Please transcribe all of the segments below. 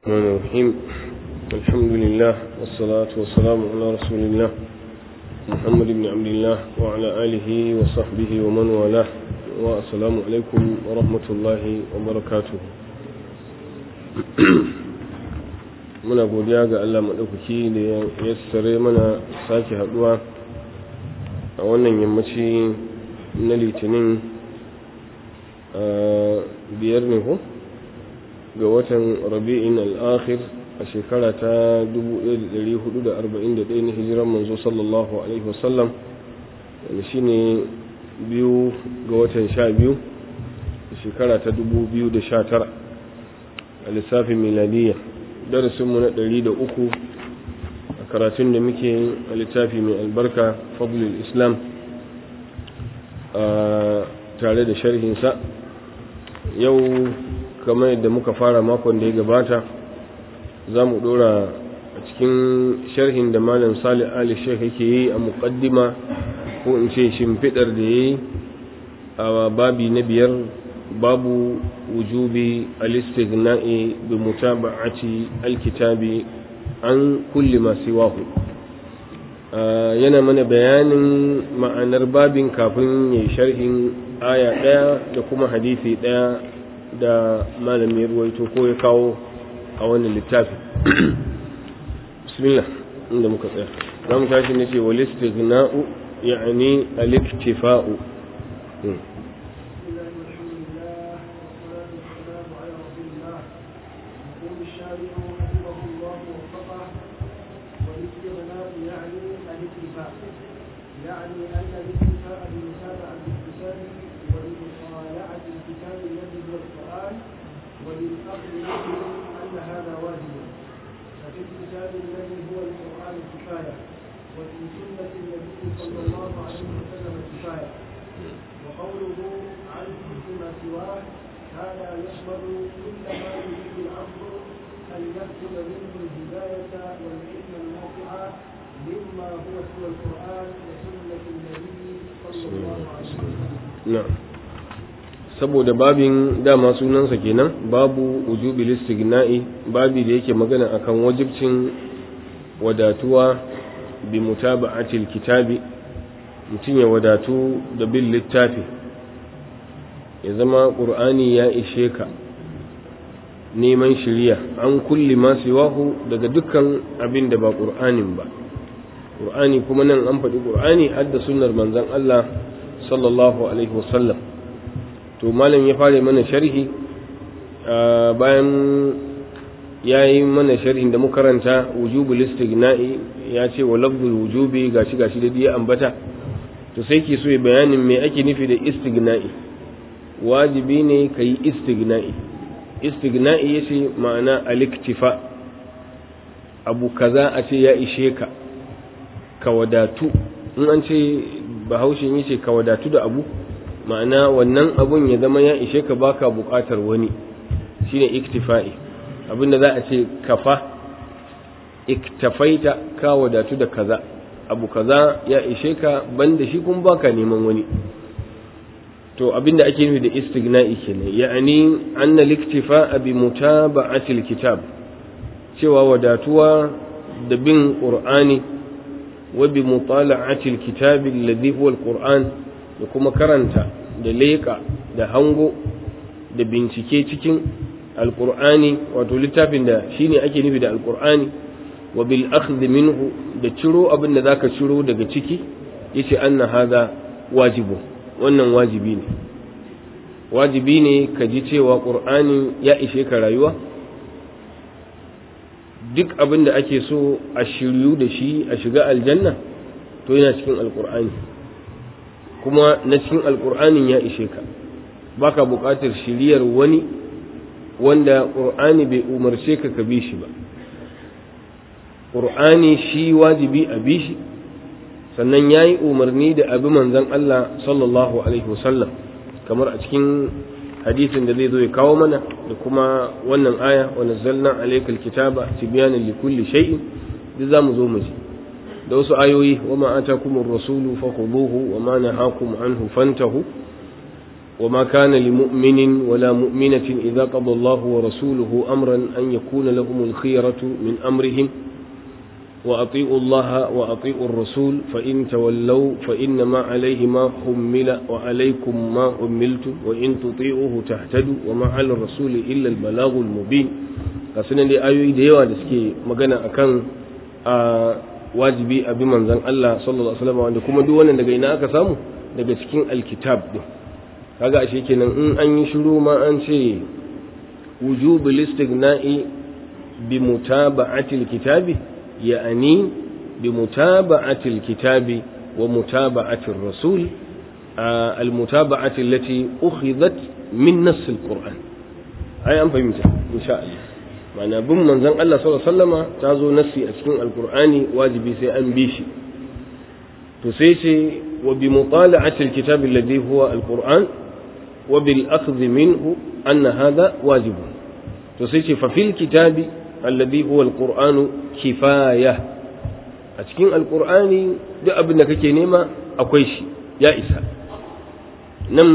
الرحمن الرحيم الحمد لله والصلاة والسلام على رسول الله محمد بن عبد الله وعلى آله وصحبه ومن والاه والسلام عليكم ورحمة الله وبركاته muna godiya ga Allah maɗaukaki da ya yassare mana sake haɗuwa a wannan yammaci na litinin biyar ne ko ga watan rabi'in al'akhir a shekara ta 1441 na hijiran manzo sallallahu alaihi wasallam wanda shine biyu ga watan sha biyu a shekara ta 2019 a lissafin miladiyya darasinmu na ɗari da uku a karatun da muke a littafi mai albarka fadlul islam tare da sharhinsa yau kamar yadda muka fara makon da ya gabata za mu ɗora a cikin sharhin da malam salih ali sheikh yake yi a muƙaddima ko in ce shimfiɗar da ya yi a babi na biyar babu wujubi al-istighna'i bi mutaba'ati al-kitabi an kulli ma siwahu yana mana bayanin ma'anar babin kafin ya sharhin aya ɗaya da kuma hadisi ɗaya da malami ruwaito ko ya kawo a wannan littafi bismillah inda muka tsaya za mu tashi ne ce wal istighna'u ya'ni al-iktifa'u يعني أن الاكتفاء بمتابعة الكتاب وبمطالعة الكتاب الذي هو القرآن وللأخذ منه أن هذا واجب ففي الكتاب الذي هو القرآن كفاية وفي سنة النبي صلى الله عليه وسلم كفاية وقوله عن كل ما سواه هذا يشمل كل ما يريد العبد أن يأخذ منه الهداية والعلم النافع مما هو سوى القرآن وسنة النبي صلى الله عليه وسلم na'am saboda babin dama sunansa kenan babu wujubi listigna'i babi da yake magana akan wajibcin wadatuwa bi mutaba'atil kitabi mutum ya wadatu da bin littafi ya zama ƙur'ani ya ishe ka neman shirya an kulli ma siwahu daga dukkan abin da ba ƙur'anin ba ƙur'ani kuma nan an faɗi ƙur'ani har da sunnar manzon Allah sallallahu alaihi wasallam to malam ya fara mana sharhi bayan ya yi mana sharhin da muka karanta wujubul istighna'i ya ce wa lafzul wujubi gashi gashi da ya ambata to sai ke so ya bayanin me ake nufi da istighna'i wajibi ne ka yi istighna'i istighna'i yace ma'ana aliktifa abu kaza a ce ya ishe ka ka wadatu in an ce bahaushen yace ka wadatu da abu ma'ana wannan abun ya zama ya ishe ka baka buƙatar wani shine iktifa'i abinda za a ce kafa iktafaita ka wadatu da kaza abu kaza ya ishe ka banda shi kun baka neman wani to abinda ake nufi da istighna'i kenan ya'ani anna liktifa'a bi mutaba'ati alkitab cewa wadatuwa da bin qur'ani wa bi mutala'ati alkitab alladhi huwa alquran da kuma karanta da leƙa da hango da bincike cikin alƙur'ani wato littafin da shine ake nufi da alƙur'ani wa bil akhdh minhu da ciro abin da zaka ciro daga ciki yace anna hadha wajibu wannan wajibi ne wajibi ne ka ji cewa ƙur'ani ya ishe ka rayuwa duk abin da ake so a shiryu da shi a shiga aljanna to yana cikin alƙur'ani kuma na cikin alƙur'anin ya ishe ka baka buƙatar shiriyar wani wanda ƙur'ani bai umarce ka ka bi shi ba ƙur'ani shi wajibi a bi shi sannan ya yi umarni da abi manzan Allah sallallahu alaihi wasallam kamar a cikin hadisin da zai zo ya kawo mana da kuma wannan aya wa nazzalna alaykal kitaba tibyanan likulli shay'in duk zamu zo mu ji da wasu ayoyi wa ma atakumur rasulu fakhuduhu wa ma nahakum anhu fantahu وما كان لمؤمن ولا مؤمنة إذا قضى الله ورسوله أمرا أن يكون لهم الخيرة من أمرهم وأطيعوا الله وأطيعوا الرسول فإن تولوا فإنما عليه ما حمل وعليكم ما حملتم وإن تطيعوه تهتدوا وما على الرسول إلا البلاغ المبين قصنا دي آيوي ديوا دسكي مغانا أكان wajibi a bi manzan Allah sallallahu alaihi wasallam wanda kuma duk wannan daga ina aka samu daga cikin alkitab din kaga ashe kenan in an yi shiru ma an ce wujubul istighna'i bi mutaba'atil kitabi ya'ani bi mutaba'atil kitabi wa mutaba'atir rasul al mutaba'ati allati ukhidhat min nass al qur'an ai an fahimta insha Allah ma'ana bin manzon Allah sallallahu alaihi wasallama ta zo nassi a cikin alqur'ani wajibi sai an bi shi to sai ce wa bi mutala'ati alkitab alladhi huwa alqur'an wa bil akhdh minhu anna hadha wajib to sai ce fa fil kitabi alladhi huwa alqur'anu kifaya a cikin alqur'ani duk abin da kake nema akwai shi ya isa nan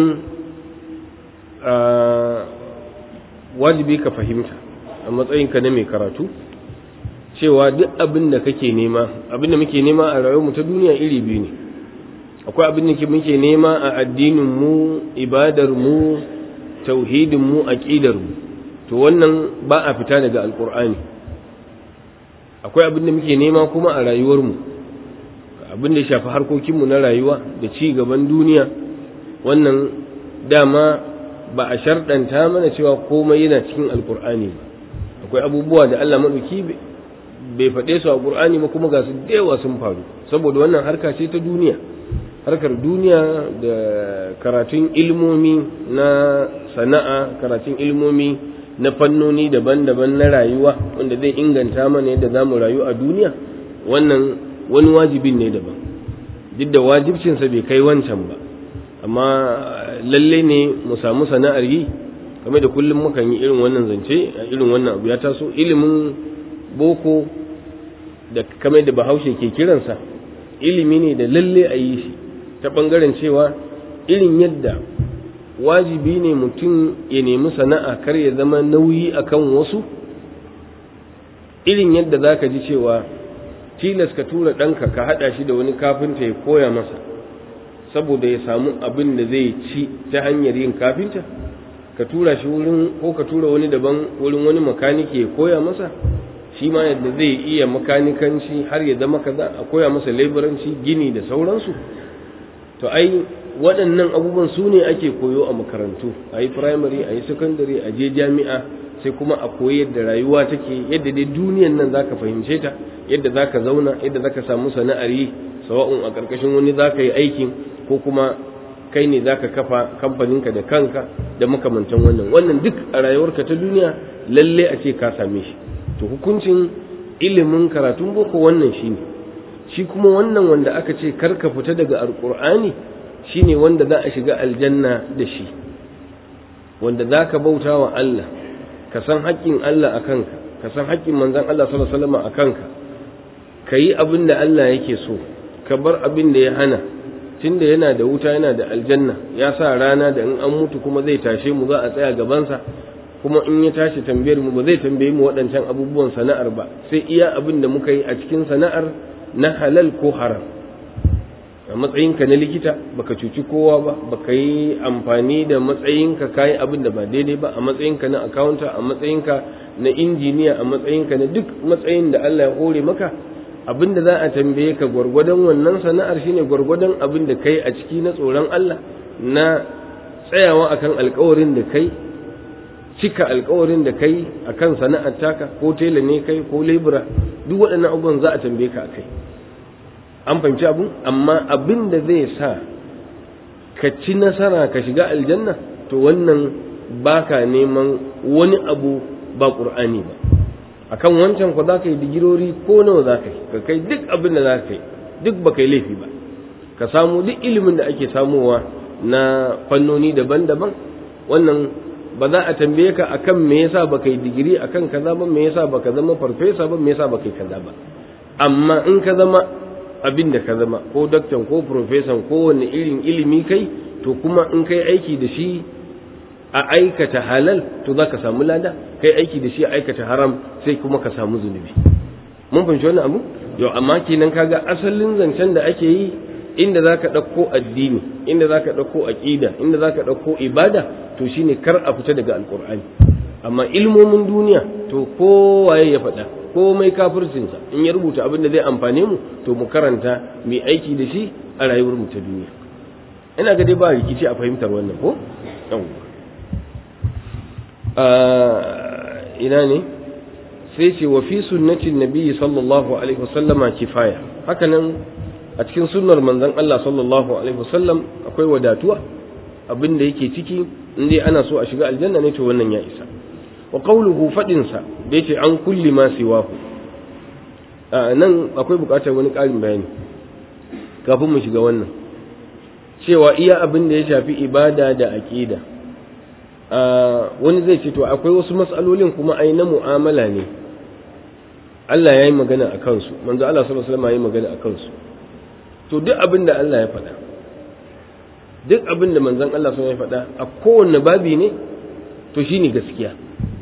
wajibi ka fahimta a matsayinka na mai karatu cewa duk abin da kake nema abin da muke nema a rayuwarmu ta duniya iri biyu ne akwai abin da muke nema a addinin mu ibadar mu tauhidin mu aqidar mu to wannan ba a fita daga alqur'ani akwai abin da muke nema kuma a rayuwar mu abin da ya shafi harkokin mu na rayuwa da ci gaban duniya wannan dama ba a sharɗanta mana cewa komai yana cikin alqur'ani ba akwai abubuwa da Allah maɗauki bai faɗe su a ƙur'ani ba kuma ga su da yawa sun faru saboda wannan harka ce ta duniya harkar duniya da karatun ilmomi na sana'a karatun ilmomi na fannoni daban-daban na rayuwa wanda zai inganta mana yadda za mu rayu a duniya wannan wani wajibin ne daban duk da wajibcinsa bai kai wancan ba amma lalle ne mu samu sana'ar yi game da kullum mukan yi irin wannan zance a irin wannan abu ya taso ilimin boko da kame da bahaushe ke kiransa ilimi ne da lalle a yi shi ta ɓangaren cewa irin yadda wajibi ne mutum ya nemi sana'a kar ya zama nauyi akan wasu irin yadda za ka ji cewa tilas ka tura ɗanka ka haɗa shi da wani kafinta ya koya masa saboda ya samu abin da zai ci ta hanyar yin kafinta ka tura shi wurin ko ka tura wani daban wurin wani makaniki ya koya masa shi ma yadda zai iya makanikanci har ya zama kaza a koya masa leburanci gini da sauransu to ai waɗannan abubuwan su ne ake koyo a makarantu a yi firamare a yi sakandare a je jami'a sai kuma a koyi yadda rayuwa take yadda dai duniyan nan zaka fahimce ta yadda zaka zauna yadda zaka samu sana'ar yi sawa'un a ƙarƙashin wani zaka yi aikin ko kuma kai ne zaka kafa kamfaninka da kanka da makamantan wannan wannan duk a rayuwarka ta duniya lalle a ce ka same shi to hukuncin ilimin karatun boko wannan shine shi kuma wannan wanda aka ce karka fita daga alqur'ani shine wanda za a shiga aljanna da shi wanda zaka bauta wa Allah ka san haƙƙin Allah a kanka ka san haƙƙin manzon Allah sallallahu alaihi wasallam a kanka kayi abin da Allah yake so ka bar abin da ya hana tunda yana da wuta yana da aljanna ya sa rana da in an mutu kuma zai tashe mu za a tsaya gabansa kuma in ya tashi tambayar mu ba zai tambaye mu waɗancan abubuwan sana'ar ba sai iya abin da muka yi a cikin sana'ar na halal ko haram a matsayinka na likita baka cuci kowa ba baka yi amfani da matsayinka kayi abin da ba daidai ba a matsayinka na akawunta a matsayinka na injiniya a matsayinka na duk matsayin da Allah ya hore maka abin da za a tambaye ka gwargwadon wannan sana'ar shine gwargwadon abin da kai a ciki na tsoron Allah na tsayawa akan alkawarin da kai cika alkawarin da kai akan sana'ar taka ko tela ne kai ko lebura duk waɗannan abubuwan za a tambaye ka akai an fahimci abu amma abin da zai sa ka ci nasara ka shiga aljanna to wannan baka neman wani abu ba ƙur'ani ba akan wancan ku za ka yi digirori ko nawa za ka yi ka kai duk abin da za ka yi duk ba ka yi laifi ba ka samu duk ilimin da ake samowa na fannoni daban-daban wannan ba za a tambaye ka akan me yasa baka yi digiri akan kaza ba me yasa baka zama farfesa ba me yasa baka yi kaza ba amma in ka zama abin da ka zama ko daktan ko profesan ko wani irin ilimi kai to kuma in kai aiki da shi a aikata halal to za ka samu lada kai aiki da shi a aikata haram sai kuma ka samu zunubi mun fahimci wannan abu yau amma kenan kaga asalin zancen da ake yi inda za ka ɗauko addini inda za ka ɗauko aƙida inda za ka ɗauko ibada to shine kar a fita daga alƙur'ani amma ilmomin duniya to kowaye ya faɗa komai kafircinsa in ya rubuta abin da zai amfane mu to mu karanta mai aiki da shi a rayuwar mu ta duniya ina ga dai ba rikici a fahimtar wannan ko ina ne sai ce wa fi sunnatin nabiyyi sallallahu alaihi wasallama kifaya haka nan a cikin sunnar manzon Allah sallallahu alaihi wasallam akwai wadatuwa abin da yake ciki in dai ana so a shiga aljanna ne to wannan ya isa wa qawluhu fadin sa da yace an kulli ma siwahu nan akwai bukatar wani ƙarin bayani kafin mu shiga wannan cewa iya abin da ya shafi ibada da aqida wani zai ce to akwai wasu matsalolin kuma ai na mu'amala ne Allah ya yi magana a kansu manzo Allah sallallahu alaihi wasallam ya yi magana a kansu to duk abin da Allah ya faɗa duk abin da manzon Allah sun ya faɗa a kowanne babi ne to shine gaskiya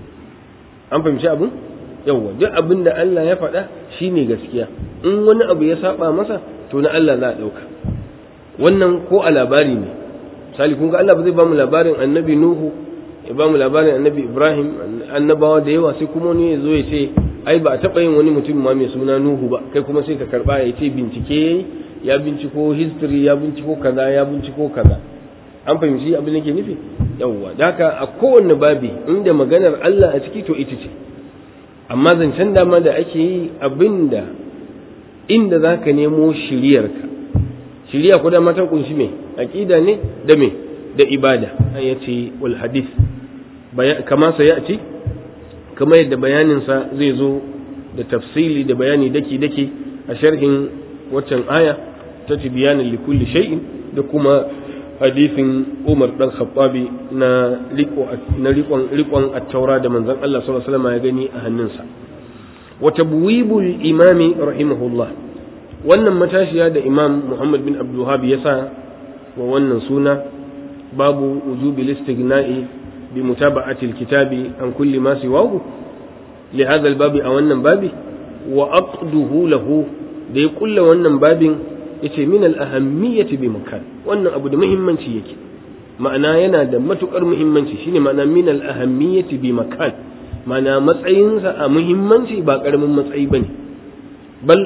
an fahimci abin yawwa duk abin da Allah ya faɗa shine gaskiya in wani abu ya saba masa to na Allah za a ɗauka wannan ko a labari ne misali kun ga Allah ba zai ba mu labarin annabi Nuhu ya ba mu labarin annabi Ibrahim annabawa da yawa sai kuma wani ya zo ya ce ai ba a taɓa yin wani mutum ma mai suna Nuhu ba kai kuma sai ka karɓa ya ce bincike ya binciko history ya binciko kaza ya binciko kaza an fahimci abin da ke nufi yawwa da haka a kowanne babi inda maganar Allah a ciki to ita ce amma zancen dama da ake yi abinda inda za ka nemo shiriyarka shiriya ko da mata kunshi me aqida ne da me da ibada an yace wal hadith kama sa ya ce kama yadda bayaninsa zai zo da tafsili da bayani daki daki a sharhin waccan aya ta tibiyanin likulli shay'in da kuma hadisin Umar dan Khattabi na riko na rikon rikon at-taura da manzon Allah sallallahu alaihi wasallam ya gani a hannunsa wa tabwibul imami rahimahullah wannan matashiya da Imam Muhammad bin Abdul Wahhab ya sa wa wannan suna babu wujubi listighna'i bi mutaba'ati al-kitabi an kulli ma siwahu li hadha al-babi a wannan babi wa aqduhu lahu da ya kulla wannan babin yace min al-ahammiyati bi makan wannan abu da muhimmanci yake ma'ana yana da matukar muhimmanci shine ma'ana min al-ahammiyati bi makan ma'ana matsayinsa a muhimmanci ba karamin matsayi bane bal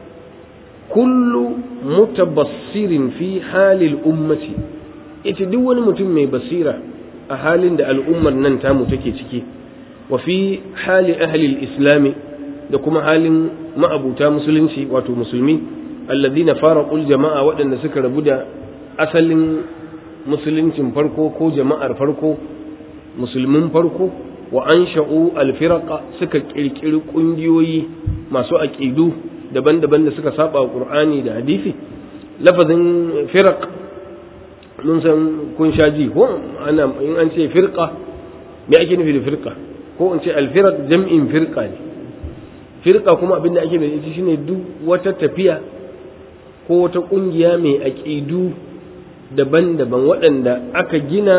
kullu mutabassirin fi halil ummati ita duk wani mutum mai basira a halin da al'ummar nan tamu take ciki wa fi hali ahli islami da kuma halin ma'abuta musulunci wato musulmi alladhina faraqul jama'a waɗanda suka rabu da asalin musuluncin farko ko jama'ar farko musulmin farko wa ansha'u alfiraqa suka kirkiri kungiyoyi masu aqidu daban-daban da suka saba wa qur'ani da hadisi lafazin firaq mun san kun sha ji ko ana in an ce firqa me ake nufi da firqa ko in ce alfiraq jam'in firqa ne firqa kuma abinda ake da ita shine duk wata tafiya ko wata kungiya mai aqidu daban-daban waɗanda aka gina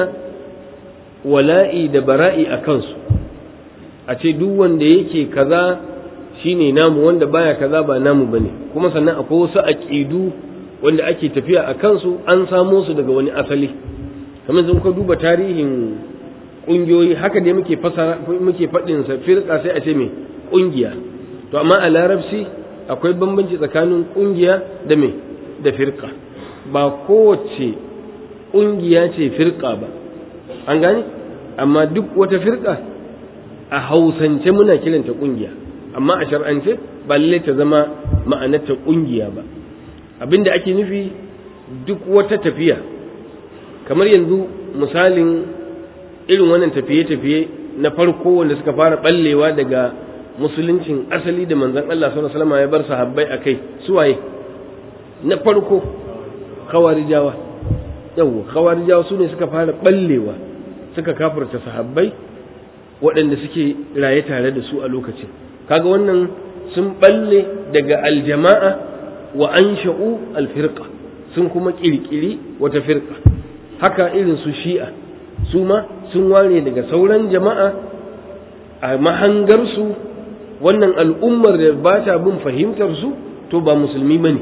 wala'i da bara'i a kansu a ce duk wanda yake kaza shine namu wanda baya kaza ba namu bane kuma sannan akwai wasu aqidu wanda ake tafiya a kansu an samo su daga wani asali kamar yanzu ka duba tarihin kungiyoyi haka ne muke fasara muke faɗin sa firqa sai a ce me kungiya to amma a larabci akwai bambanci tsakanin kungiya da me da firqa ba kowace kungiya ce firqa ba an gane amma duk wata firqa a hausance muna kiranta kungiya amma a shar'ance ba lalle ta zama ma'anarta kungiya ba abinda ake nufi duk wata tafiya kamar yanzu misalin irin wannan tafiye-tafiye na farko wanda suka fara ballewa daga musuluncin asali da manzon Allah sallallahu alaihi wasallam ya bar sahabbai akai suwaye na farko khawarijawa yawa khawarijawa su ne suka fara ballewa suka kafirta sahabbai waɗanda suke raye tare da su a lokacin kaga wannan sun balle daga aljama'a wa ansha'u alfirqa sun kuma kirkiri wata firqa haka irin su shi'a su ma sun ware daga sauran jama'a a mahangarsu wannan al'ummar da ba ta bin fahimtar su to ba musulmi bane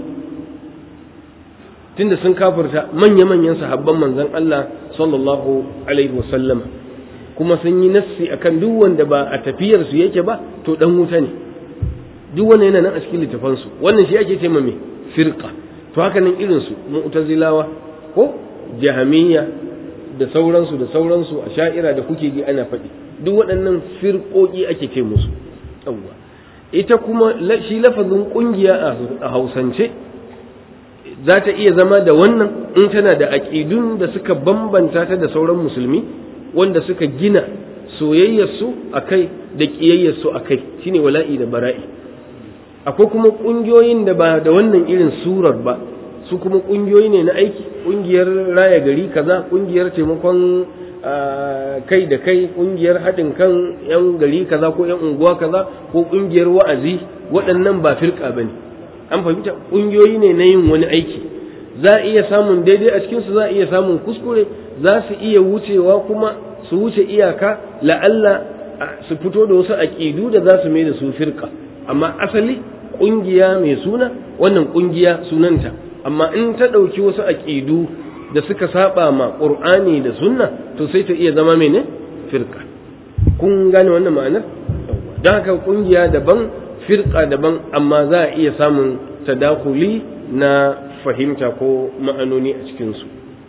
tunda sun kafirta manya-manyan sahabban manzon Allah sallallahu alaihi wasallam kuma sun yi nassi akan duk wanda ba a tafiyar su yake ba to dan wuta ne duk wannan yana nan a cikin littafan su wannan shi ake cewa me firqa to haka nan irin su mu'tazilawa ko jahamiyya da sauransu da sauransu a sha'ira da kuke ji ana faɗi duk waɗannan firƙoƙi ake ce musu yawwa ita kuma shi lafazin ƙungiya a hausance za ta iya zama da wannan in tana da aƙidun da suka bambanta ta da sauran musulmi wanda suka gina soyayyarsu a kai da ƙiyayyarsu a kai shine wala'i da bara'i akwai kuma ƙungiyoyin da ba da wannan irin surar ba su kuma ƙungiyoyi ne na aiki ƙungiyar raya gari kaza ƙungiyar taimakon kai da kai ƙungiyar haɗin kan 'yan gari kaza ko 'yan unguwa kaza ko ƙungiyar wa'azi waɗannan ba firka ba ne an fahimta ƙungiyoyi ne na yin wani aiki za a iya samun daidai a cikinsu za a iya samun kuskure za su iya wucewa kuma su wuce iyaka la'alla su fito da wasu aƙidu da za su mai da su firka amma asali ƙungiya mai suna wannan ƙungiya sunanta amma in ta ɗauki wasu aƙidu da suka saba ma ƙur'ani da sunna to sai ta iya zama mene firka kun gane wannan ma'anar don haka ƙungiya daban firka daban amma za a iya samun tadakuli na fahimta ko ma'anoni a cikinsu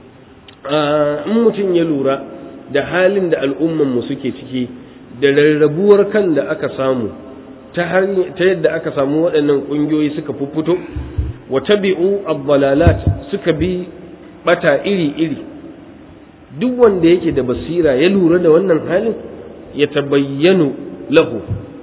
in mutum ya lura da halin da al'ummanmu suke ciki da rarrabuwar kan da aka samu ta yadda aka samu waɗannan ƙungiyoyi suka fuffuto wa tabi'u ad suka bi bata iri-iri duk wanda yake da basira ya lura da wannan halin ya tabayyanu lahu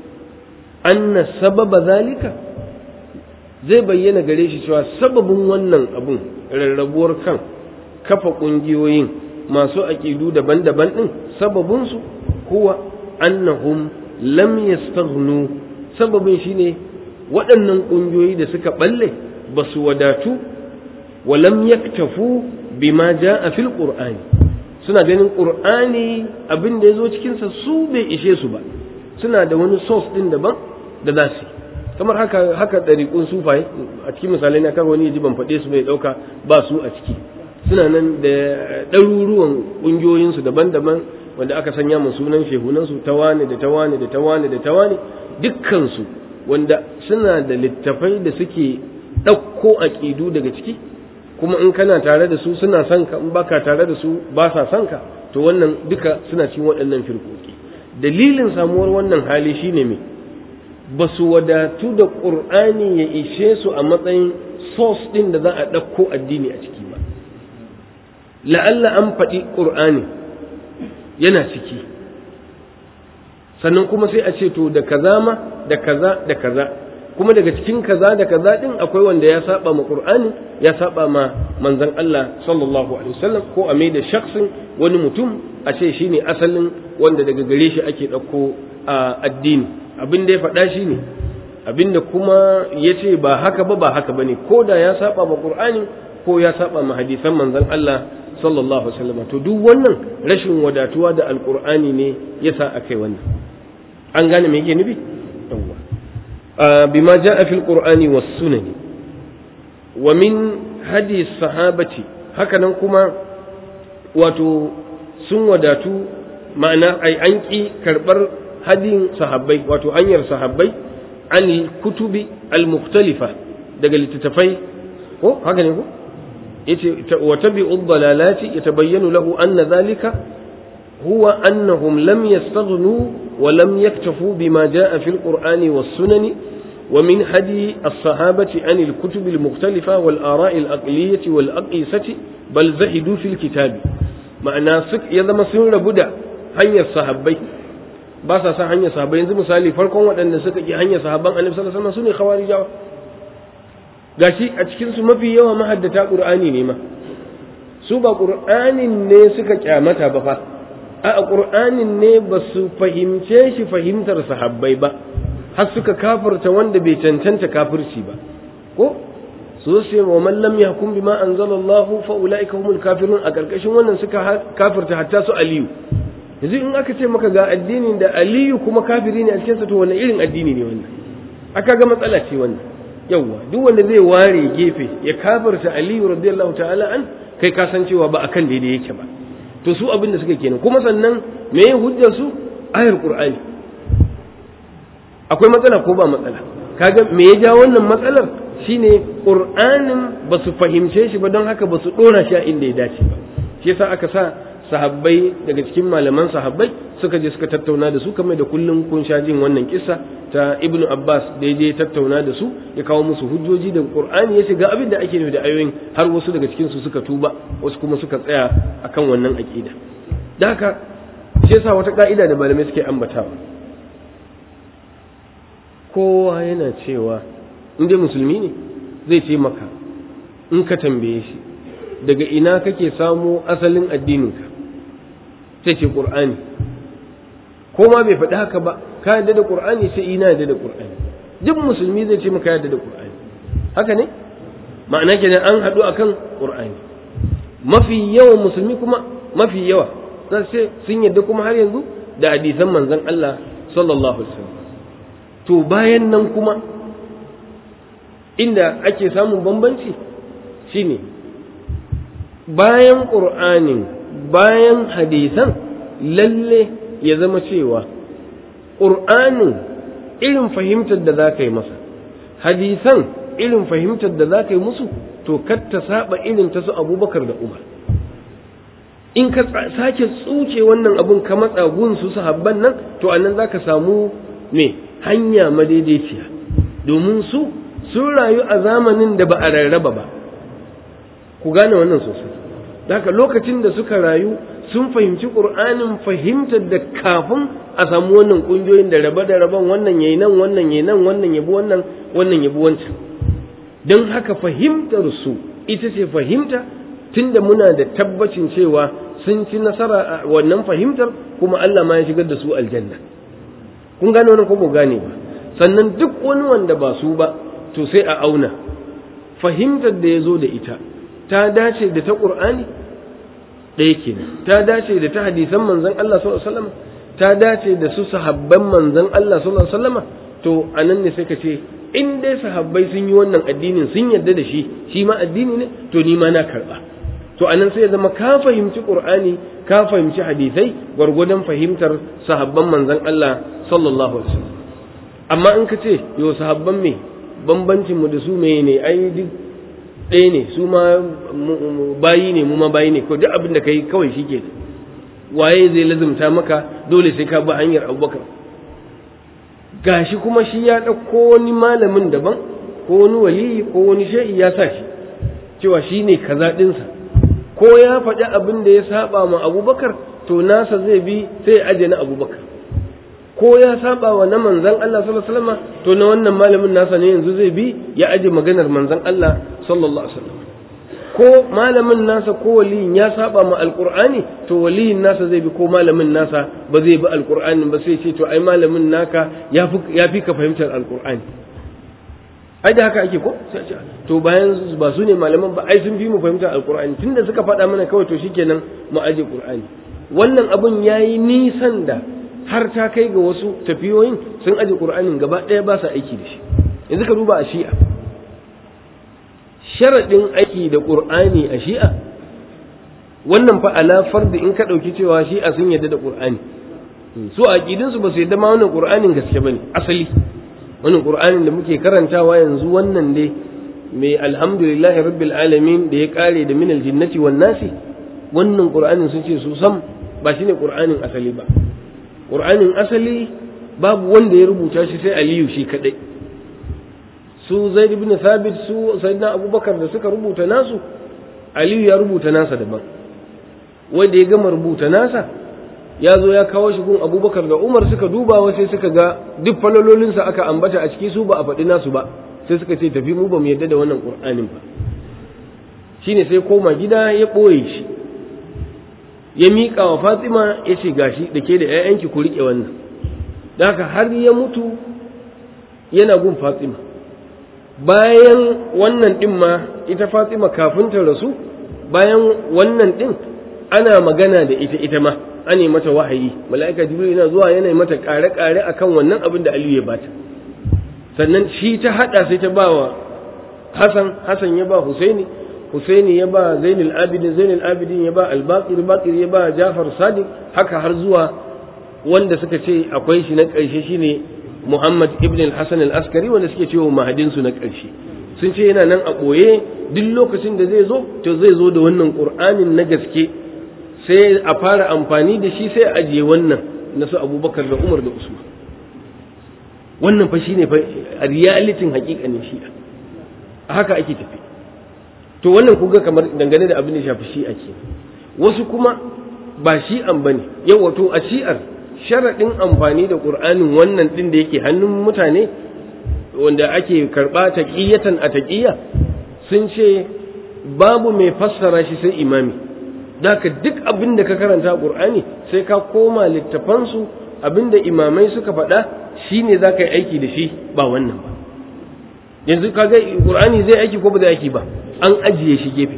anna sababa zalika zai bayyana gare shi cewa sababin wannan abun rarrabuwar kan kafa ƙungiyoyin masu aƙidu daban-daban ɗin sababinsu kuwa annahum lam yastaghnu sababin shine waɗannan ƙungiyoyi da suka ɓalle ba su wadatu wa lam yaktafu bima ja'a fil qur'ani suna ganin qur'ani abin da yazo cikin sa su bai ishe su ba suna da wani source din daban da za su kamar haka haka dariƙun sufai a cikin misalai na kan wani ji ban faɗe su bai ɗauka ba su a ciki suna nan da ɗaruruwan ƙungiyoyinsu daban-daban wanda aka sanya mu sunan shehunansu tawane da tawane da tawane da tawane dukkansu wanda suna da littafai da suke ɗauko aƙidu daga ciki kuma in kana tare da su suna son ka in baka tare da su ba sa son ka to wannan duka suna cikin waɗannan firkoki dalilin samuwar wannan hali shine me ba su wadatu da ƙur'ani ya ishe su a matsayin source ɗin da za a ɗauko addini a ciki ba la'alla an faɗi ƙur'ani yana ciki sannan kuma sai a ce to da kaza ma da kaza da kaza kuma daga cikin kaza da kaza din akwai wanda ya saba ma qur'ani ya saba ma manzon Allah sallallahu alaihi wasallam ko a da shakhsin wani mutum a ce shine asalin wanda daga gare shi ake dauko a addini abin da ya faɗa shine abin da kuma ya ce ba haka ba ba haka bane ko da ya saba ma qur'ani ko ya saba ma hadisan manzon Allah sallallahu alaihi wasallam to duk wannan rashin wadatuwa da alqur'ani ne yasa akai wannan an gane me yake nufi yawwa بما جاء في القرآن والسنن ومن هدي الصحابة هكذا كما wato sun wadatu ma'ana ai an ƙi karɓar hadin sahabbai wato hanyar sahabbai an kutubi al-mukhtalifa daga littattafai ko haka ne ko yace wa tabi'u dalalati yatabayyanu lahu anna dhalika huwa annahum lam yastaghnu wa lam yaktafu bima jaa fil qur'ani was sunani ومن هدي الصحابة عن الكتب المختلفة والآراء الأقلية والأقيسة بل زهدوا في الكتاب معنى سك يذا مسلم لبدا هنيا الصحابي باسا سا هنيا صحابي yanzu misali farkon waɗanda suka ki hanyar sahabban annabi sallallahu alaihi wasallam sune khawarijawa gashi a cikin su mafi yawa mahaddata qur'ani ne ma su ba qur'anin ne suka kyamata ba fa a qur'anin ne ba su fahimce shi fahimtar sahabbai ba har suka kafirta wanda bai cancanta kafirci ba ko su ce wa man lam yahkum bima anzalallahu fa ulaika humul kafirun a karkashin wannan suka kafirta hatta su aliyu yanzu in aka ce maka ga addinin da aliyu kuma kafiri ne a cikin sa to wannan irin addini ne wannan aka ga matsala ce wannan yawa duk wanda zai ware gefe ya kafirta aliyu radiyallahu ta'ala an kai ka san cewa ba akan daidai yake ba to su abin da suka kenan kuma sannan me ya hujjar su ayar qur'ani akwai matsala ko ba matsala kaga me ya ja wannan matsalar shine qur'anin ba su fahimce shi ba don haka ba su dora shi a inda ya dace ba shi yasa aka sa sahabbai daga cikin malaman sahabbai suka je suka tattauna da su kamar da kullum kun sha jin wannan kissa ta ibnu abbas da ya je tattauna da su ya kawo musu hujjoji da qur'ani ya shiga abin da ake nufi da ayoyin har wasu daga cikin su suka tuba wasu kuma suka tsaya akan wannan aqida da haka shi yasa wata ka'ida da malamai suke ambatawa kowa yana cewa in dai musulmi ne zai ce maka in ka tambaye shi daga ina kake samo asalin addininka sai ce ƙur'ani ko ma bai faɗi haka ba ka yadda da ƙur'ani sai ina yadda da ƙur'ani duk musulmi zai ce maka yadda da ƙur'ani haka ne ma'ana kenan an haɗu akan ƙur'ani mafi yawan musulmi kuma mafi yawa za su ce sun yadda kuma har yanzu da hadisan manzon Allah sallallahu alaihi wasallam to bayan nan kuma inda ake samun bambanci shine bayan ƙur'anin bayan hadisan lalle ya zama cewa ƙur'anin irin fahimtar da za ka yi masa hadisan irin fahimtar da za ka yi musu to kar ta saba irin ta su abubakar da umar in ka sake tsuce wannan abun ka matsa gun su sahabban nan to anan za ka samu me hanya madaidaiciya domin su sun rayu a zamanin da ba a rarraba ba ku gane wannan sosai haka lokacin da suka rayu sun fahimci ƙur'anin fahimtar da kafin a samu wannan ƙungiyoyin da raba da raban wannan yayi nan wannan yayi nan wannan yabi wannan wannan yabi wancan don haka fahimtar su ita ce fahimta tunda muna da tabbacin cewa sun ci nasara a wannan fahimtar kuma Allah ma ya shigar da su aljanna kun gane wannan ko ba gane ba sannan duk wani wanda ba su ba to sai a auna fahimtar da ya zo da ita ta dace da ta ƙur'ani ɗaya kenan ta dace da ta hadisan manzon Allah sallallahu alaihi wasallam ta dace da su sahabban manzon Allah sallallahu alaihi wasallam to anan ne sai ka ce in dai sahabbai sun yi wannan addinin sun yarda da shi shi ma addini ne to ni ma na karba to anan sai ya zama ka fahimci qur'ani ka fahimci hadisai gwargwadon fahimtar sahabban manzon Allah sallallahu alaihi wasallam amma in ka ce yo sahabban me bambancin mu da su me ne ai duk ɗaya ne su ma bayi ne mu ma bayi ne ko duk abin da kai kawai shi ke waye zai lazumta maka dole sai ka bi hanyar abubakar gashi kuma shi ya ɗauko wani malamin daban ko wani waliyi ko wani sha'i ya sa shi cewa shi ne kaza ɗinsa ko ya faɗi abin da ya saba ma abubakar to nasa zai bi sai ya aje na abubakar ko ya saba wa na manzan Allah sallallahu alaihi wasallam to na wannan malamin nasa ne yanzu zai bi ya aje maganar manzan Allah sallallahu alaihi wasallam ko malamin nasa ko waliyin ya saba ma alqur'ani to waliyin nasa zai bi ko malamin nasa ba zai bi alqur'ani ba sai ce to ai malamin naka ya fi ya fi ka fahimtar alqur'ani ai da haka ake ko sai ce to bayan ba su ne malaman ba ai sun fi mu fahimtar alqur'ani tunda suka faɗa mana kawai to shikenan mu aje qur'ani wannan abun yayi nisan da har ta kai ga wasu tafiyoyin sun aje qur'anin gaba ɗaya ba sa aiki da shi yanzu ka duba a shi'a sharaɗin aiki da ƙur'ani a shi'a wannan fa ala fardi in ka ɗauki cewa shi'a sun yadda da ƙur'ani su a aƙidinsu ba su yadda ma wannan ƙur'anin gaske ba ne asali wannan ƙur'anin da muke karantawa yanzu wannan dai mai alhamdulillahi rabbil alamin da ya ƙare da minal jinnati wan nasi wannan ƙur'anin sun ce su sam ba shine ƙur'anin asali ba ƙur'anin asali babu wanda ya rubuta shi sai aliyu shi kaɗai su zaid ibn thabit su sayyidina abubakar da suka rubuta nasu aliyu ya rubuta nasa daban wanda ya gama rubuta nasa ya zo ya kawo shi gun abubakar da umar suka duba sai suka ga duk falalolinsa aka ambata a ciki su ba a faɗi nasu ba sai suka ce tafi mu ba mu yadda da wannan qur'anin ba shine sai koma gida ya ɓoye shi ya miƙa wa fatima ya ce gashi da ke da 'ya'yanki ku riƙe wannan da haka har ya mutu yana gun fatima bayan wannan din ma ita Fatima kafin ta rasu bayan wannan din ana magana da ita ita ma ana mata wahayi mala'ika jibril yana zuwa yana mata kare-kare akan wannan abin da Aliyu ya bata sannan shi ta hada sai ta ba wa Hassan Hassan ya ba Husaini Husaini ya ba Zainul Abidin Zainul Abidin ya ba Al-Baqir Baqir ya ba Jafar Sadiq haka har zuwa wanda suka ce akwai shi na ƙarshe shine Muhammad ibn al-Hasan al-Askari wanda suke cewa mahadin su na ƙarshe sun ce yana nan a ɓoye duk lokacin da zai zo to zai zo da wannan Qur'anin na gaske sai a fara amfani da shi sai a ajiye wannan na su Abubakar da Umar da Usman wannan fa shine fa realitin haƙiƙanin shi'a a haka ake tafi to wannan kuga kamar dangane da abin da shafi shi'a ke wasu kuma ba shi'an bane yau wato a shi'ar sharaɗin amfani da ƙur'anin wannan ɗin da yake hannun mutane wanda ake karɓa taƙiyatan a taƙiyya sun ce babu mai fassara shi sai imami daka duk abin da ka karanta ƙur'ani sai ka koma littafansu abin da imamai suka faɗa shi ne za ka yi aiki da shi ba wannan ba yanzu ka ga ƙur'ani zai aiki ko ba zai aiki ba an ajiye shi gefe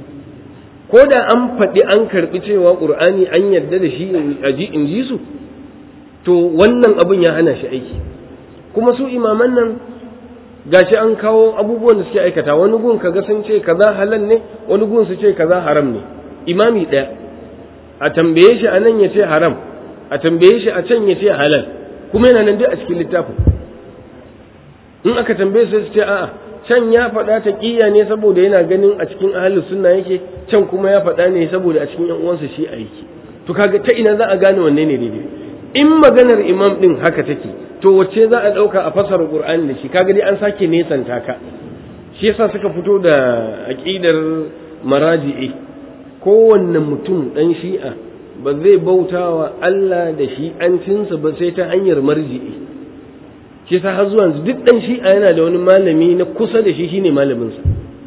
ko da an faɗi an karɓi cewa ƙur'ani an yarda da shi in ji su to wannan abin ya hana shi aiki kuma su imaman nan gashi an kawo abubuwan da suke aikata wani gun kaga sun ce kaza halal ne wani gun su ce kaza haram ne imami ɗaya a tambaye shi a nan ya ce haram a tambaye shi a can ya ce halal kuma yana nan duk a cikin littafin in aka tambaye su su ce a'a can ya faɗa ta ƙiya ne saboda yana ganin a cikin ahalus sunna yake can kuma ya faɗa ne saboda a cikin yan uwansa shi a yake to kaga ta ina za a gane wanne ne daidai in maganar imam din haka take to wacce za a ɗauka a fasara qur'ani da shi kaga dai an sake nesanta ka shi yasa suka fito da aqidar maraji'i kowanne mutum dan shi'a ba zai bautawa Allah da shi'ancinsa ba sai ta hanyar marji'i shi yasa har zuwa duk dan shi'a yana da wani malami na kusa da shi shine malaminsa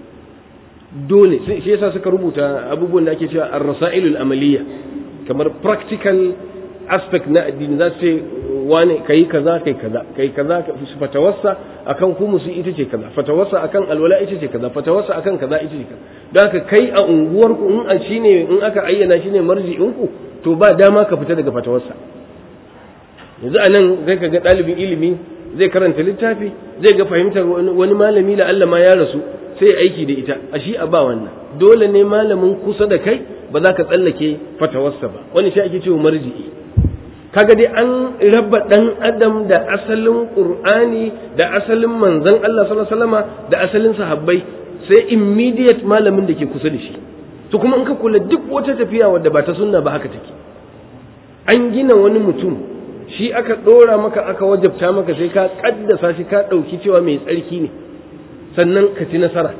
dole shi yasa suka rubuta abubuwan da ake cewa ar-rasailul amaliyya kamar practical aspect na addini za su ce wane kai kaza kai kaza kai kaza fatawarsa akan kumusi ita ce kaza fatawarsa akan alwala ita ce kaza fatawarsa akan kaza ita ce kaza don haka kai a unguwar ku in a shine in aka ayyana shine marji'in ku to ba dama ka fita daga fatawarsa yanzu a nan zai ka ga ɗalibin ilimi zai karanta littafi zai ga fahimtar wani malami la Allah ma ya rasu sai aiki da ita a shi a ba wannan dole ne malamin kusa da kai ba za ka tsallake fatawarsa ba wani shi ake cewa marji'i kaga dai an raba dan adam da asalin qur'ani da asalin manzon Allah sallallahu alaihi wasallama da asalin sahabbai sai immediate malamin da ke kusa da shi to kuma in ka kula duk wata tafiya wadda ba ta sunna ba haka take an gina wani mutum shi aka ɗora maka aka wajabta maka sai ka ƙaddasa shi ka ɗauki cewa mai tsarki ne sannan ka ci nasara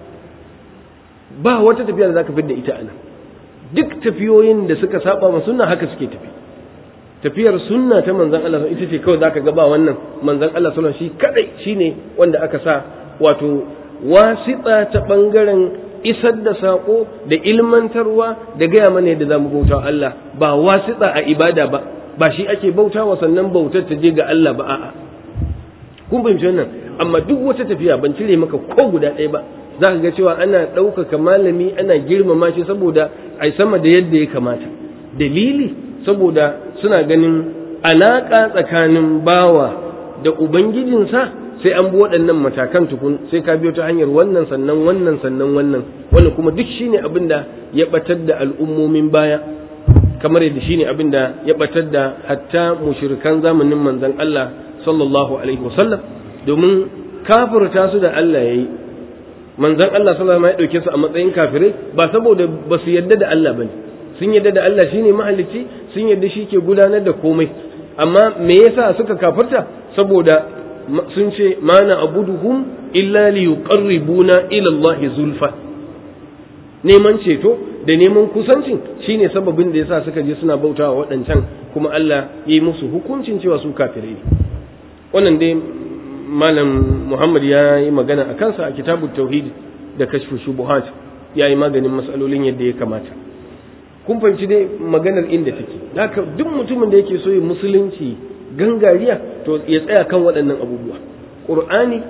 ba wata tafiya da za ka da ita anan duk tafiyoyin da suka saba ma sunna haka suke tafi tafiyar sunna ta manzon Allah ita ce kawai zaka ga ba wannan manzon Allah sallallahu shi kadai shine wanda aka sa wato wasita ta bangaren isar da sako da ilmantarwa da gaya mana yadda zamu bauta Allah ba wasita a ibada ba ba shi ake bautawa sannan bautar ta je ga Allah ba a'a kun fahimci wannan amma duk wata tafiya ban cire maka ko guda ɗaya ba za ka ga cewa ana ɗaukaka malami ana girmama shi saboda ai sama da yadda ya kamata dalili saboda suna ganin alaƙa tsakanin bawa da ubangijinsa sai an bi waɗannan matakan tukun sai ka biyo ta hanyar wannan sannan wannan sannan wannan wannan kuma duk shine abin da ya batar da al'ummomin baya kamar yadda shine abin da ya batar da hatta mushrikan zamanin manzon Allah sallallahu alaihi wasallam domin kafirta su da Allah yayi manzon Allah sallallahu alaihi wasallam ya dauke su a matsayin kafirai ba saboda ba su yadda da Allah bane sun yadda da Allah shine mahalicci sun yadda shi ke gudanar da komai amma me yasa suka kafirta saboda sun ce mana abuduhum illa li yuqarribuna ila Allah zulfa neman ceto da neman kusancin shine sababin da yasa suka je suna bautawa waɗancan kuma Allah ya yi musu hukuncin cewa su kafirai wannan dai malam Muhammad ya yi magana a kansa a kitabut tauhid da kashfu shubuhat ya yi maganin matsalolin yadda ya kamata kun fahimci dai maganar inda take haka duk mutumin da yake so ya musulunci gangariya to ya tsaya kan waɗannan abubuwa ƙur'ani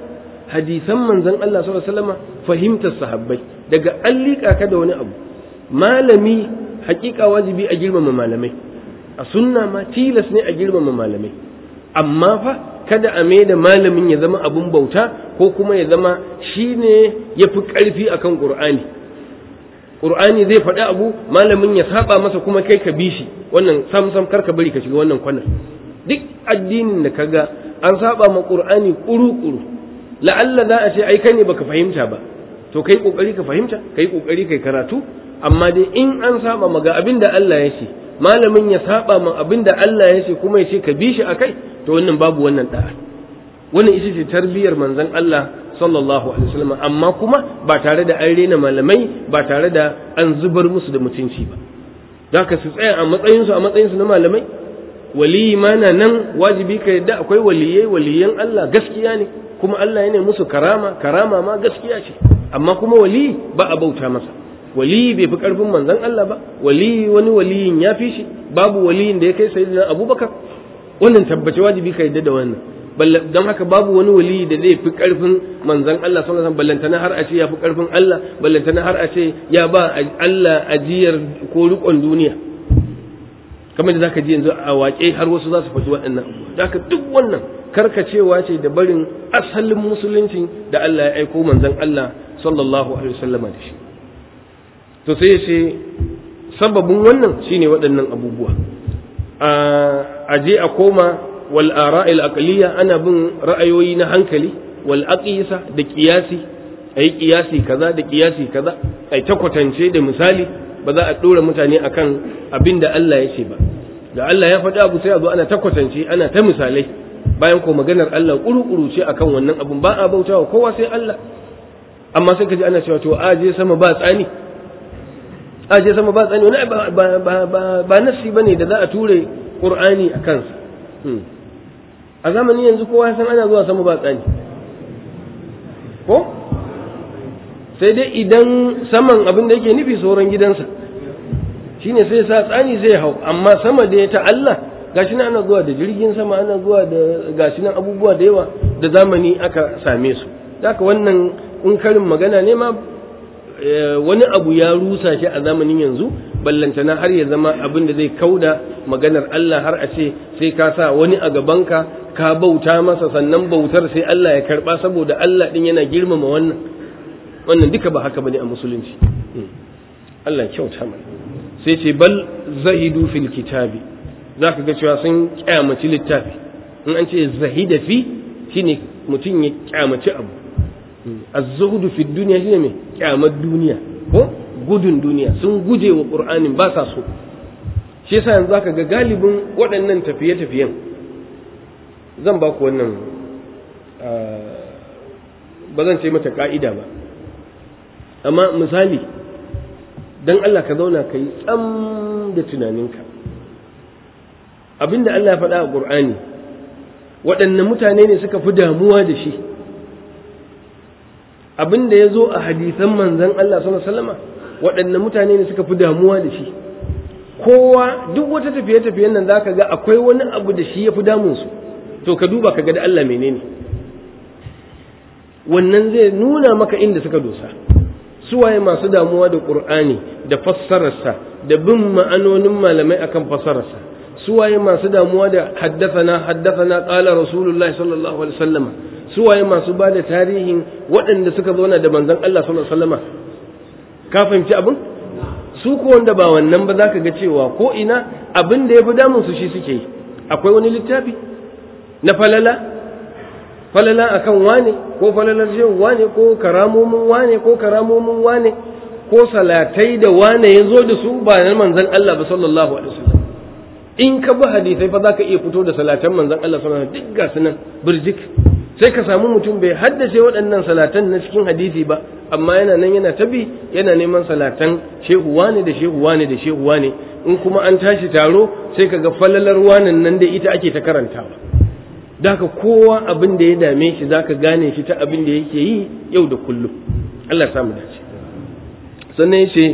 hadisan manzon Allah sallallahu alaihi wasallam fahimtar sahabbai daga an liƙa ka da wani abu malami hakika wajibi a girmama malamai a sunna ma tilas ne a girmama malamai amma fa kada a mai da malamin ya zama abun bauta ko kuma ya zama shine ya fi ƙarfi akan ƙur'ani ƙur'ani zai faɗi abu malamin ya saba masa kuma kai ka bi shi wannan sam sam kar ka bari ka shiga wannan kwanar duk addinin da kaga an saba ma ƙur'ani ƙuru-ƙuru la'alla za a ce ai kai ne baka fahimta ba to kai kokari ka fahimta kai kokari kai karatu amma dai in an saba ma ga abin da Allah ya ce malamin ya saba ma abin da Allah ya ce kuma ya ce ka bi shi akai to wannan babu wannan da'a wannan ita ce tarbiyar manzon Allah sallallahu alaihi wasallam amma kuma ba tare da an rena malamai ba tare da an zubar musu da mutunci ba zaka su tsaya a matsayinsu a matsayinsu na malamai waliyi ma na nan wajibi ka yadda akwai waliyai waliyan Allah gaskiya ne kuma Allah ya ne musu karama karama ma gaskiya ce amma kuma waliyi ba a bauta masa waliyi bai fi karfin manzon Allah ba waliyi wani waliyin ya fi shi babu waliyin da ya kai sayyidina Abubakar wannan tabbace wajibi ka yadda da wannan don haka babu wani waliyi da zai fi karfin manzon Allah sallallahu alaihi wasallam ballantana har a ce ya fi karfin Allah ballantana har a ce ya ba Allah ajiyar ko rikon duniya kamar da zaka ji yanzu a waƙe har wasu za su faɗi waɗannan abubuwa haka duk wannan karkacewa ce da barin asalin musulunci da Allah ya aiko manzon Allah sallallahu alaihi wasallama da shi to sai ya ce sababin wannan shine waɗannan abubuwa a je a koma wal ara'il aqliya ana bin ra'ayoyi na hankali wal aqisa da qiyasi ayi qiyasi kaza da qiyasi kaza ai ta kwatance da misali ba za a ɗora mutane akan abin da Allah ya ce ba da Allah ya faɗi abu sai a zo ana ta kwatance ana ta misalai bayan ko maganar Allah ƙuru-ƙuru ce akan wannan abun ba a bauta wa kowa sai Allah amma sai ka ji ana cewa to a je sama ba tsani a je sama ba tsani wani ba ba ba ba ba nasi bane da za a ture Qur'ani a kansa a zamanin yanzu kowa ya san ana zuwa sama ba tsani ko sai dai idan saman abin da yake nufi sauran gidansa shine sai sa tsani zai hau amma sama da ya ta Allah gashi nan ana zuwa da jirgin sama ana zuwa da gashi nan abubuwa da yawa da zamani aka same su haka wannan in karin magana ne ma wani abu ya rusa shi a zamanin yanzu ballantana har ya zama abin da zai kauda maganar Allah har a ce sai ka sa wani a gabanka ka bauta masa sannan bautar sai Allah ya karba saboda Allah din yana girmama wannan wannan duka ba haka bane a musulunci Allah kyauta mana sai ce bal zahidu fil kitabi zaka ga cewa sun kyamaci littafi in an ce zahida fi shine mutum ya kyamaci abu az-zuhdu fi dunya shine me kyamar duniya ko gudun duniya sun guje wa qur'anin ba sa so shi yasa yanzu zaka ga galibin waɗannan tafiye-tafiyen zan ba ku wannan ba zan ce mata ka'ida ba amma misali don Allah ka zauna ka yi tsam da tunaninka abinda Allah ya faɗa a ƙur'ani waɗanne mutane ne suka fi damuwa da shi abinda ya zo a hadisan manzan Allah sallama waɗanne mutane ne suka fi damuwa da shi kowa duk wata tafiye-tafiyen nan za ka ga akwai wani abu da shi ya fi damunsu to ka duba ka ga da Allah menene wannan zai nuna maka inda suka dosa suwaye masu damuwa da ƙur'ani da fassararsa da bin ma'anonin malamai akan fassararsa suwaye masu damuwa da haddafana haddafana qala rasulullah sallallahu alaihi wasallama suwaye masu ba da tarihin waɗanda suka zauna da manzon Allah sallallahu alaihi wasallama ka fahimci abin su ko wanda ba wannan ba zaka ga cewa ko ina abin da yafi damun su shi suke yi akwai wani littafi na falala falala akan wane ko falalar shehu wane ko karamomin wane ko karamomin wane ko salatai da wane ya zo da su ba na manzan Allah ba sallallahu alaihi wasallam in ka bi hadisai fa zaka iya fito da salatan manzan Allah sallallahu alaihi wasallam duk ga sunan birjik sai ka samu mutum bai haddace waɗannan salatan na cikin hadisi ba amma yana nan yana tabi yana neman salatan shehu wane da shehu wane da shehu wane in kuma an tashi taro sai ka ga falalar wanan nan da ita ake ta karantawa daka kowa abin da ya dame shi zaka gane shi ta abin da yake yi yau da kullum Allah ya samu dace sannan yace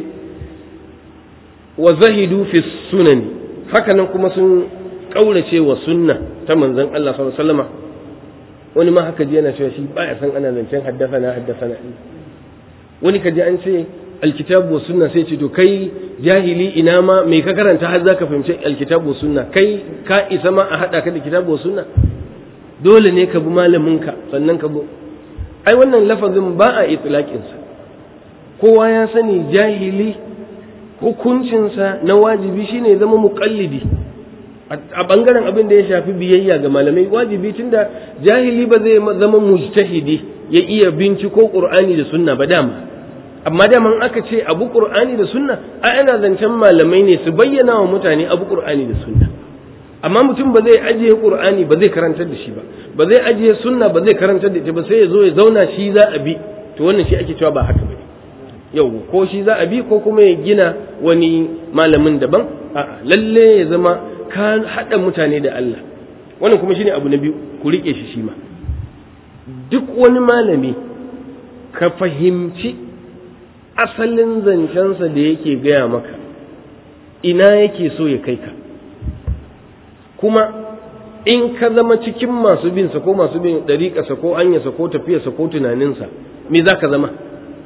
wa zahidu fi sunani haka nan kuma sun kaurace wa sunna ta manzon Allah sallallahu alaihi wasallam wani ma haka ji yana cewa shi baya san ana zancen haddasana haddasana wani ka ji an ce alkitabu wa sunna sai ce to kai jahili ina ma me ka karanta har zaka fahimci alkitabu wa sunna kai ka isa ma a hada ka da kitabu wa sunna dole ne ka bi malamin ka sannan ka bi ai wannan lafazin ba a itlaqin sa kowa ya sani jahili hukuncinsa na wajibi shine zama muqallidi a bangaren abin da ya shafi biyayya ga malamai wajibi tunda jahili ba zai zama mujtahidi ya iya binciko qur'ani da sunna ba dama amma daman aka ce abu qur'ani da sunna a ana zancen malamai ne su bayyana wa mutane abu qur'ani da sunna amma mutum ba zai ajiye qur'ani ba zai karantar da shi ba ba zai ajiye sunna ba zai karantar da ita ba sai ya zo ya zauna shi za a bi to wannan shi ake cewa ba haka bane yau ko shi za a bi ko kuma ya gina wani malamin daban a lalle ya zama ka haɗa mutane da Allah wannan kuma shine abu na biyu ku rike shi shi ma duk wani malami ka fahimci asalin zancensa da yake gaya maka ina yake so ya kai ka kuma in ka zama cikin masu binsa ko masu bin ɗariƙasa ko anyasa ko tafiyarsa ko tunaninsa me za ka zama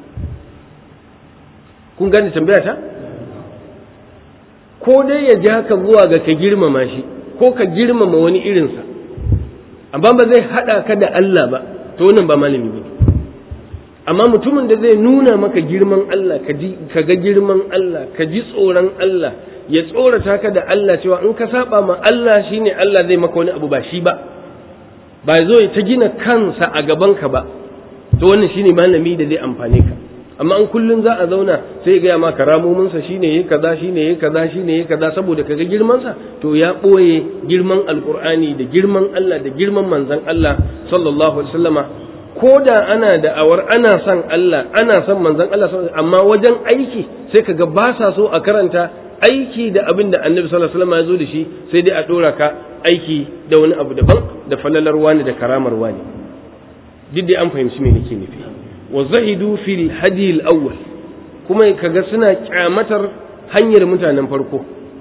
kun gane tambaya ta ko dai ya ja ka zuwa ga ka girmama shi ko ka girmama wani irinsa amma ba zai haɗa ka da Allah ba to wannan ba malami ba amma mutumin da zai nuna maka girman Allah ka ga girman Allah ka ji tsoron Allah ya tsorata ka da Allah cewa in ka saba ma Allah shine Allah zai maka wani abu ba shi ba ba zo ta gina kansa a gaban ka ba to wannan shine malami da zai amfane ka amma in kullun za a zauna sai ga ma karamomin sa shine yayi kaza shine yayi kaza shine yayi kaza saboda kaga girman sa to ya boye girman alqur'ani da girman Allah da girman manzon Allah sallallahu alaihi wasallama ko da ana da'awar ana son Allah ana son manzon Allah amma wajen aiki sai kaga ba sa so a karanta aiki da abin da annabi sallallahu alaihi wasallam ya zo da shi sai dai a dora ka aiki da wani abu daban da falalar wani da karamar wani duk dai an fahimci me nake nufi wa zahidu fil hadi al awwal kuma kaga suna kyamatar hanyar mutanen farko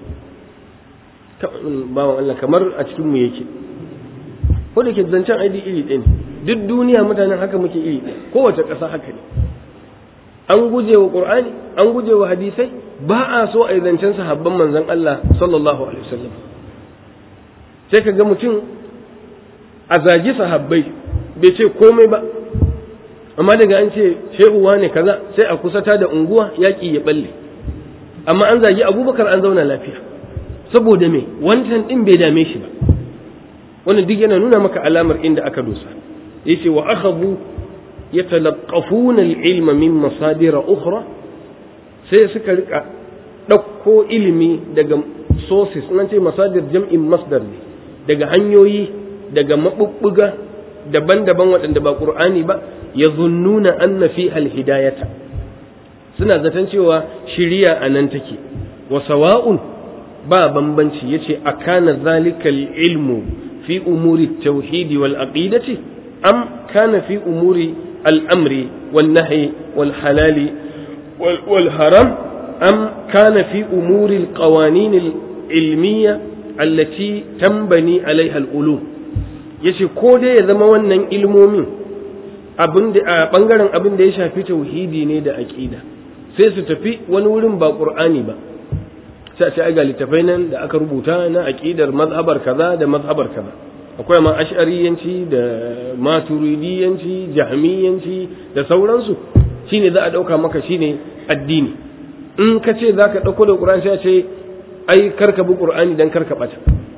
bawan Allah kamar a cikin mu yake ko da ke zancen aidi iri ɗaya ne duk duniya mutanen haka muke iri ɗaya kowace ƙasa haka ne an guje wa ƙur'ani an guje wa hadisai ba a so a yi zancen sahabban manzon Allah sallallahu alaihi wasallam sai ka ga mutum a zagi sahabbai bai ce komai ba amma daga an ce shehu ne kaza sai a kusata da unguwa yaƙi ya balle amma an zagi abubakar an zauna lafiya saboda me wancan ɗin bai dame shi ba wannan duk yana nuna maka alamar inda aka dosa yace wa akhadhu yatalaqqafuna al-ilma min masadir ukhra sai suka rika dauko ilimi daga sources nan ce masadir jam'in masdar ne daga hanyoyi daga mabubbuga daban-daban waɗanda ba qur'ani ba yazunnuna anna fi al-hidayata suna zaton cewa shiriya anan take wa sawa'un ba bambanci yace akana zalikal ilmu في أمور التوحيد والعقيدة أم كان في أمور الأمر والنهي والحلال والحرام أم كان في أمور القوانين العلمية التي تنبني عليها العلوم yace ko dai ya zama wannan ilmomin abin da a bangaren abin da ya shafi tauhidi ne da aqida sai su tafi wani wurin ba qur'ani ba sai a ce ai ga littafai nan da aka rubuta na aqidar mazhabar kaza da mazhabar kaza akwai ma ash'ariyanci da maturidiyanci jahmiyanci da sauransu shine za a dauka maka shine addini in ka ce za ka dauko da qur'ani sai a ce ai karka bi qur'ani dan karka bata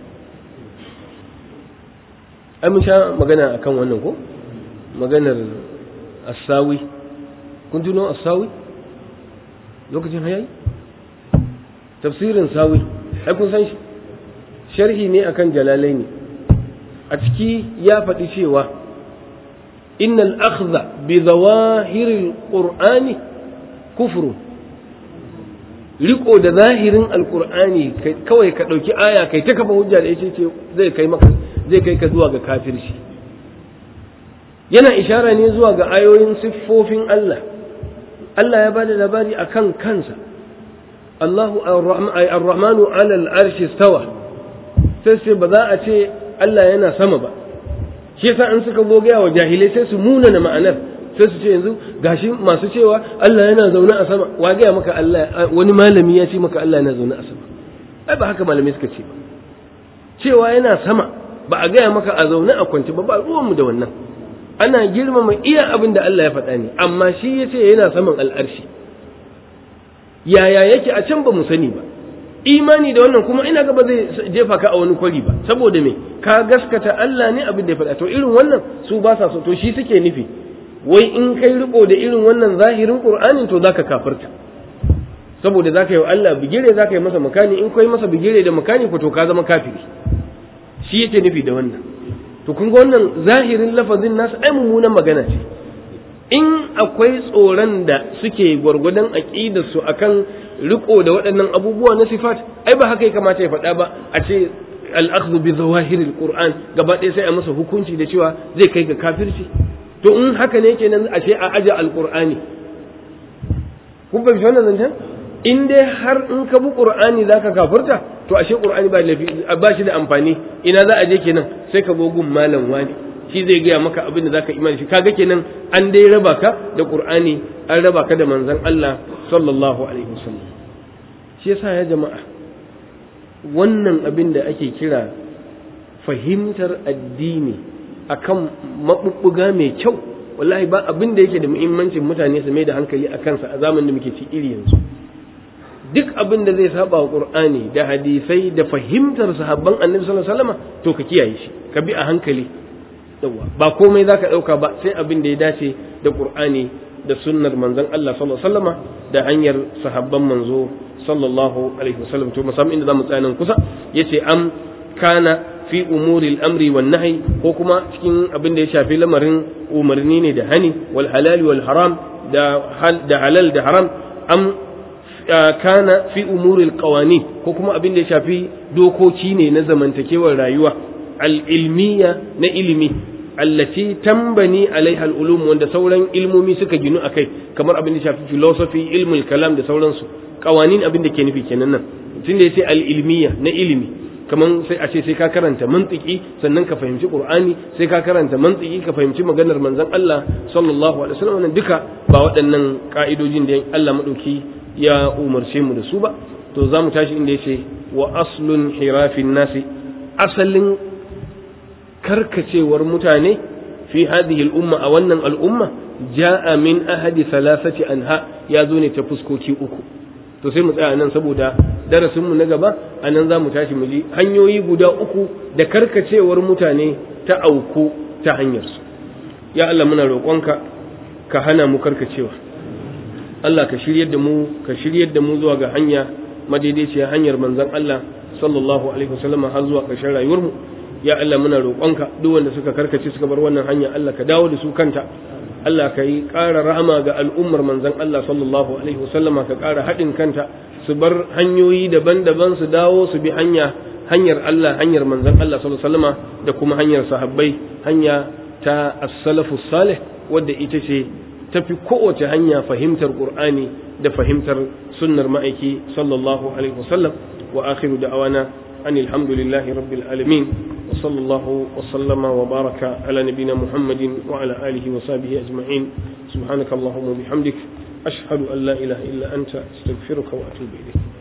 ai mun sha magana akan wannan ko maganar asawi kun tuno asawi lokacin hayayi tafsirin sawi ai kun san shi sharhi ne akan jalalaini a ciki ya faɗi cewa innal akhdha bi zawahiril qur'ani kufru riko da zahirin alqur'ani kawai ka ɗauki aya kai ta kafa hujja da yace ce zai kai maka zai kai ka zuwa ga kafirci yana ishara ne zuwa ga ayoyin siffofin Allah Allah ya bada labari akan kansa Allahu ar-Rahmanu ala al-arshi stawa sai sai ba za a ce Allah yana sama ba shi yasa in suka zo gaya wa jahilai sai su munana ma'anar sai su ce yanzu gashi masu cewa Allah yana zaune a sama wa gaya maka Allah wani malami ya ce maka Allah yana zaune a sama ai ba haka malamai suka ce ba cewa yana sama ba a gaya maka a zaune a kwance ba ba ruwanmu da wannan ana girmama iya abin da Allah ya faɗa ne amma shi ya ce yana saman al'arshi yaya yake a can ba mu sani ba imani da wannan kuma ina ga ba zai jefa ka a wani kwari ba saboda me ka gaskata Allah ne abin da ya faɗa to irin wannan su ba sa so to shi suke nufi wai in kai riko da irin wannan zahirin qur'anin to zaka kafirta saboda zaka yi wa Allah bigire zaka yi masa makani in kai masa bigire da makani ko to ka zama kafiri shi yake nufi da wannan to kun ga wannan zahirin lafazin nasu ai mummunan magana ce in akwai tsoron da suke gwargwadon aqidar su akan riko da waɗannan abubuwa na sifat ai ba haka ya kamata ya faɗa ba a ce al-akhdhu bi zawahiril qur'an gaba ɗaya sai a masa hukunci da cewa zai kai ga kafirci to in haka ne kenan a ce a aje al-qur'ani kun fahimci wannan zancen in dai har in ka bi qur'ani zaka kafirta to ashe qur'ani ba lafi ba shi da amfani ina za a je kenan sai ka go gun malam wani shi zai gaya maka abin da zaka imani shi kaga kenan an dai raba ka da qur'ani an raba ka da manzon Allah sallallahu alaihi wasallam shi yasa ya jama'a wannan abin da ake kira fahimtar addini akan mabubbuga mai kyau wallahi ba abin da yake da muhimmancin mutane su mai da hankali a kansa a zamanin da muke ci iri yanzu duk abin da zai saba wa qur'ani da hadisai da fahimtar sahabban annabi sallallahu alaihi wasallam to ka kiyaye shi ka bi a hankali yawa ba komai zaka dauka ba sai abin da ya dace da qur'ani da sunnar manzon Allah sallallahu alaihi wasallama da hanyar sahabban manzo sallallahu alaihi wasallam to musamman inda zamu tsaya nan kusa yace am kana fi umuri al-amri wan nahi ko kuma cikin abin da ya shafi lamarin umarni ne da hani wal halal wal haram da da halal da haram am kana fi umuri al-qawani ko kuma abin da ya shafi dokoki ne na zamantakewar rayuwa al-ilmiya na ilimi allati tambani alaiha al-ulum wanda sauran ilmomi suka ginu akai kamar abin da shafi philosophy ilmul kalam da sauransu qawanin abin da ke nufi kenan nan tunda yace al-ilmiya na ilimi kaman sai a ce sai ka karanta mantiki sannan ka fahimci qur'ani sai ka karanta mantiki ka fahimci maganar manzon Allah sallallahu alaihi wasallam wannan duka ba waɗannan ka'idojin da Allah madauki ya umarce mu da su ba to za mu tashi inda yace wa aslun hirafin nasi asalin karkacewar mutane fi hadhihi al-umma a wannan al'umma ja'a min ahadi thalathati anha ya zo ne ta fuskoki uku to sai mu tsaya nan saboda darasin mu na gaba anan za mu tashi mu ji hanyoyi guda uku da karkacewar mutane ta auku ta hanyar su ya Allah muna roƙonka ka hana mu karkacewa Allah ka shiryar da mu ka shiryar da mu zuwa ga hanya madaidaiciya hanyar manzon Allah sallallahu alaihi wasallam har zuwa ƙarshen rayuwar mu ya Allah muna roƙonka duk wanda suka karkace suka bar wannan hanya Allah ka dawo da su kanta Allah ka yi ƙara rahama ga al'ummar manzon Allah sallallahu alaihi wasallama ka ƙara haɗin kanta su bar hanyoyi daban-daban su dawo su bi hanya hanyar Allah hanyar manzon Allah sallallahu alaihi wasallama da kuma hanyar sahabbai hanya ta as-salafu salih wadda ita ce tafi kowace hanya fahimtar Qur'ani da fahimtar sunnar ma'aiki sallallahu alaihi wasallam wa akhiru da'awana أن الحمد لله رب العالمين وصلى الله وسلم وبارك على نبينا محمد وعلى آله وصحبه أجمعين سبحانك اللهم وبحمدك أشهد أن لا إله إلا أنت أستغفرك وأتوب إليك